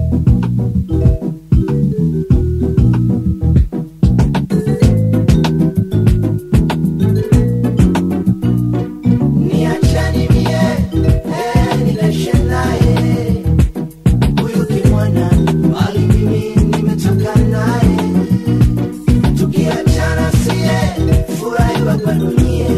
Niacheni mie, eh, nilishe naye. Huyu kimwana, bali mimi nimetoka naye. Tukiachana sie, furahi baba dunie.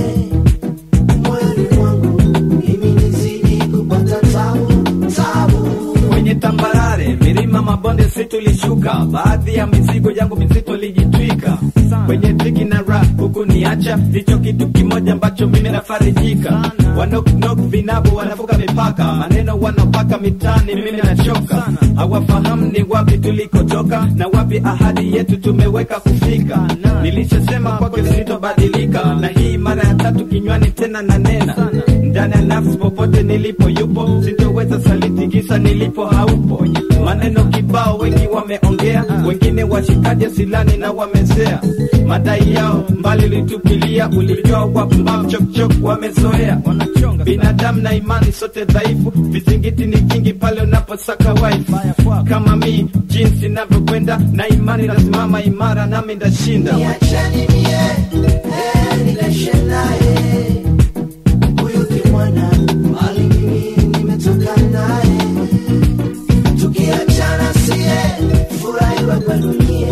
Moyoni mwangu, mimi nizidi kupata tabu, tabu. kwenye tambarare, milima, mabonde, si tulishuka, baadhi ya mizigo yangu mizito lijitwika kwenye dhiki na ra huku niacha, ndicho kitu kimoja ambacho mimi nafarijika. Wanoknok vinabu wanavuka mipaka, maneno wanapaka mitaani, mimi nachoka. Hawafahamu ni wapi tulikotoka na wapi ahadi yetu tumeweka kufika. Nilishasema kwake sitobadilika, na hii mara ya tatu kinywani tena na nena ndani ya nafsi, popote nilipo yupo, sitoweza saliti kisa nilipo haupo. Maneno kibao wengi wameongea, wengine washikaje silani na wamezea madai yao mbali litupilia, ulijua wapumbavu chokchok wamezoea binadamu na imani sote dhaifu, vizingiti ni vingi pale unaposaka wife kama mi jinsi navyokwenda na imani nasimama imara, nami ndashinda. Niacheni mie, eh, nilishe naye. Huyu kimwana, bali mimi nimetoka naye. Tukiachana sie, furahi baba dunie.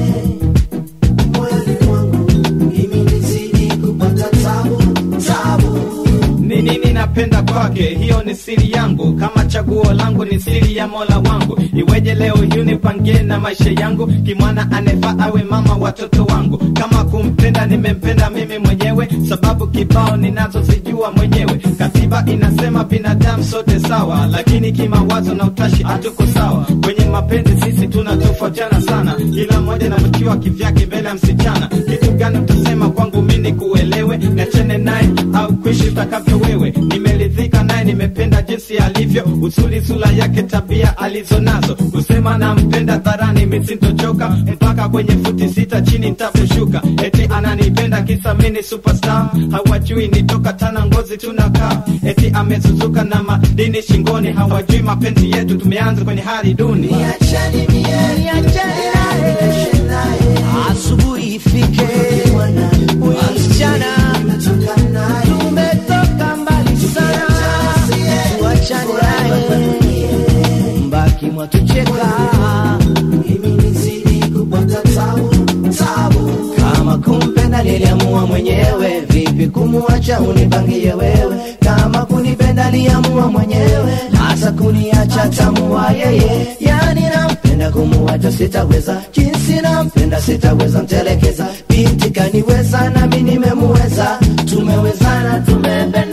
Moyoni mwangu, mimi nizidi kupata tabu, tabu. ni nini napenda kwake, hiyo ni siri yangu. Kama chaguo langu ni siri ya Mola wangu, iweje leo hii nipangie na maisha yangu? Kimwana anefaa awe mama watoto wangu. Kama kumpenda nimempenda mimi mwenyewe, sababu kibao ninazozijua mwenyewe. Katiba inasema binadamu sote sawa, lakini kimawazo na utashi hatuko sawa. Kwenye mapenzi sisi tunatofautiana sana, kila mmoja anavutiwa kivyake mbele ya msichana. Kitu gani utasema kwangu mimi kuelewe, niachane naye au kuishi utakavyo wewe. Nimeridhika naye, nimependa jinsi alivyo, uzuri sura yake, tabia alizonazo. Kusema nampenda dharani, mimi sintochoka mpaka kwenye futi sita chini nitaposhuka. Eti ananipenda kisa mimi ni superstar, hawajui nitoka tana ngozi tunakaa. Eti amezuzuka na madini shingoni, hawajui mapenzi yetu tumeanza kwenye hali duni. Niacheni mie, nilishe naye. asubuhi ifike, Kimwana, huyu msichana nimetoka naye. tumetoka mbali sana, tuachane naye, mbaki mwatucheka Mimi nizidi kupata tabu, tabu. kama kumpenda niliamua mwenyewe, vipi kumuacha unipangie wewe? Kama kunipenda liamua mwenyewe, hasa kuniacha tamua yeye. Yani nampenda kumuacha sitaweza, jinsi nampenda sitaweza mtelekeza. Binti kaniweza nami nimemuweza, tumewezana tumependa